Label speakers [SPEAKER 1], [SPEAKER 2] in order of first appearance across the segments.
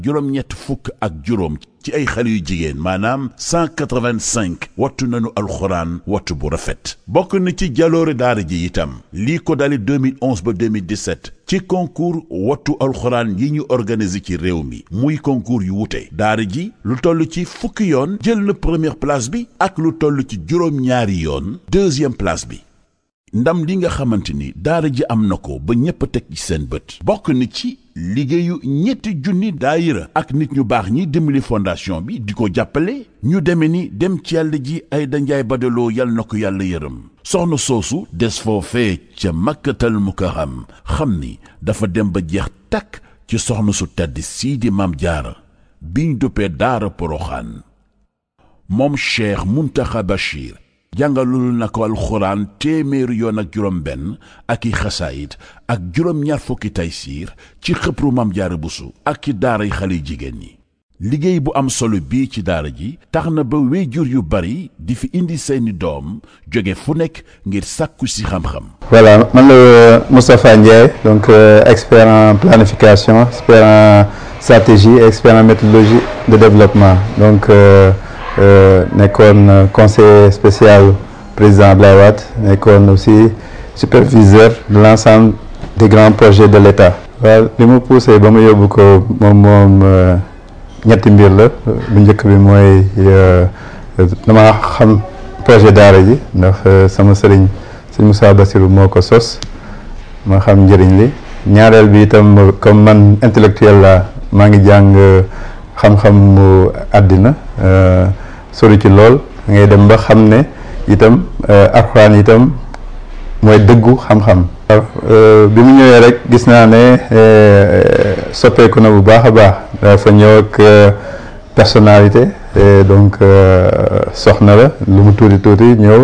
[SPEAKER 1] juróom-ñett fukk ak juróom ci ay xale yu jigéen maanaam 185 wattu nañu alxuraan wattu bu rafet bokk na ci jaloore daara ji itam lii ko dali 2011 ba 2017 ci concours wattu alxuraan yi ñu organiser ci réew mi muy concours yu wute daara ji lu toll ci fukki yoon jël na première place bi ak lu toll ci juróom-ñaari yoon deuxième place bi ndam li nga xamante ni daara ji am na ko ba ñépp a teg ci seen bët bokk na ci liggéeyu ñetti junni daayira ak nit ñu baax ñi dimbali fondation bi di ko jàppale ñu deme ni dem ci yàlla ji ay danjaay badaloo yal na ko yàlla yërëm soxna soosu des foofee ca makkatal mukarram xam ni dafa dem ba jeex takk ci soxna su tedd sii di maam jaara biñ duppee daara poroxaan moom cheikh muntaxa bachir jàngalul na ko alxuraan téeméeri yoon ak juróom benn ak i xasaayit ak juróom-ñaar fukki taysiir ci xëpru mam jaara busu ak ci daaray xale jigéen ñi liggéey bu am solo bii ci daara ji tax na ba wéyjur yu bari di fi indi seeni doom jóge fu nekk ngir sàkku si xam-xam
[SPEAKER 2] voilà man la Moustapha Ndiaye donc euh, expert en planification expert en stratégie expert en méthodologie de développement donc euh, Euh, nekkoon conseiller spécial président Abdoulaye Wade nekkoon aussi superviseur de l'ensemble des grands projets de l'État waaw li mu poussé ba mu yóbbu ko moom moom ñetti mbir la bu njëkk bi mooy dama xam projet daara ji ndax sama sëriñ sëñ Moussa Bassirou moo ko sos ma xam njëriñ li ñaareel bi itam comme man intellectuel la maa ngi jàng xam-xam mu àddina sori ci lool ngay dem ba xam ne itam alxuraan itam mooy dëggu xam-xam bi mu ñëwee rek gis naa ne soppeeku na bu baax a baax dafa ñëw ak personnalité donc soxna la lu mu tuuti tuuti ñëw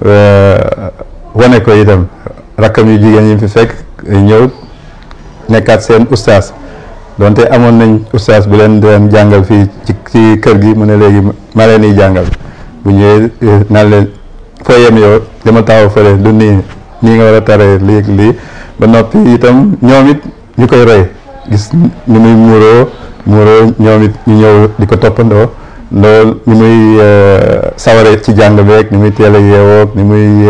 [SPEAKER 2] wane ko itam rakkam yu jigéen yi fi fekk ñëw nekkaat seen ustaas donte amoon nañ ustaas bu leen doon jàngal fii ci ci kër gi mu ne léegi ma leen di jàngal bu ñëwee naan leen foo yem yow dama taxaw fële du nii nii nga war a taree lii lii ba noppi itam ñoom it ñu koy roy gis ni muy muuroo muuroo ñoom it ñu ñëw di ko toppandoo loolu ni muy saware ci jàng beeg ni muy teel a yeewoog ni muy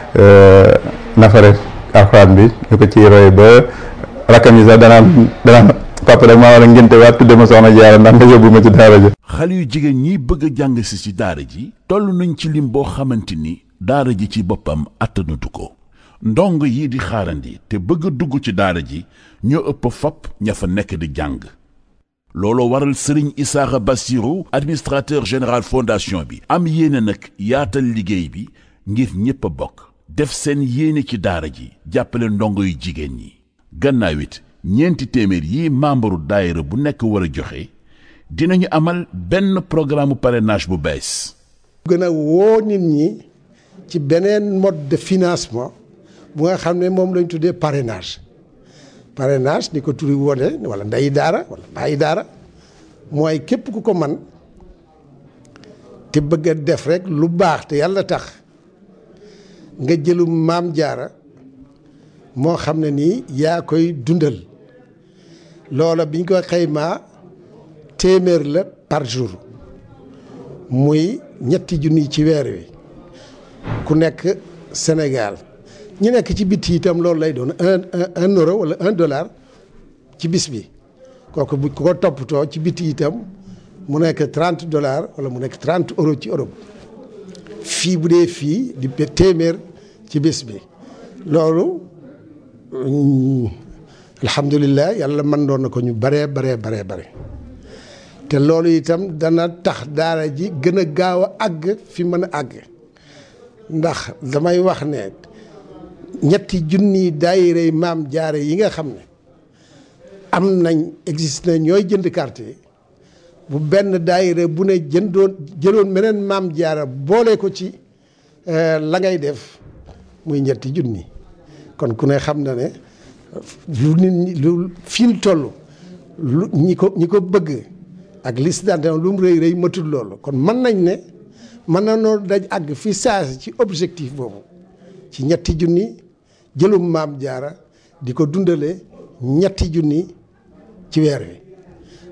[SPEAKER 2] nafare alxuraan bi ñu ko ciy roy ba rakkam yi sax danaan danaan papa rek maa war a ngénte waat tudde ma soxna jaara ndax nga yóbbu ma ci daara ji
[SPEAKER 1] xale yu jigéen ñi bëgg a jàng si ci daara ji toll nañ ci lim boo xamante ni daara ji ci boppam attanatu ko ndong yi di xaarandi te bëgg a dugg ci daara ji ñoo ëpp fop ña fa nekk di jàng looloo waral sëriñ Isaaxa Bassirou administrateur général fondation bi am yéene nag yaatal liggéey bi ngir ñépp a bokk def seen yéene ci daara ji jàppale ndongo yu jigéen ñi gannaaw it ñeenti téeméer yi membre daayira bu nekk war a joxe dinañu amal benn programme parrainage bu bees
[SPEAKER 3] gën a woo nit ñi ci beneen mode de financement bu nga xam ne moom lañ tuddee parrainage parrainage ni ko turi wone wala ndeyi daara wala bàyyi daara mooy képp ku ko man te bëgg a def rek lu baax te yàlla tax nga jëlu maam jaara moo xam ne nii yaa koy dundal loola biñ ko xaymaa téeméer la par jour muy ñetti junni ci weer wi ku nekk Sénégal ñu nekk ci bitti itam loolu lay doon un un euro wala un dollar ci bis bi kooku bu ko toppatoo ci bitti itam mu nekk trente dollars wala mu nekk trente euro ci Europe fii bu dee fii di téeméer ci bis bi loolu alhamdulilah yàlla mën doon na ko ñu baree baree baree bare te loolu itam dana tax daara ji gën a gaaw a àgg fi mën a àgg ndax damay wax ne ñetti junni daayira maam jaare yi nga xam ne am nañ existe na ñooy jënd carte yi bu benn daayira bu ne jëndoon jëloon meneen maam jaara boole ko ci la ngay def muy ñetti junni kon ku ne xam na ne lu nit ñi lu fi ñu toll lu ñi ko ñi ko bëgg ak liste d'adhésion lu mu rëy rëy matul loolu kon mën nañ ne mën na noo daj àgg fi saasi ci objectif boobu ci ñetti junni jëlum maam jaara di ko dundale ñetti junni ci weer wi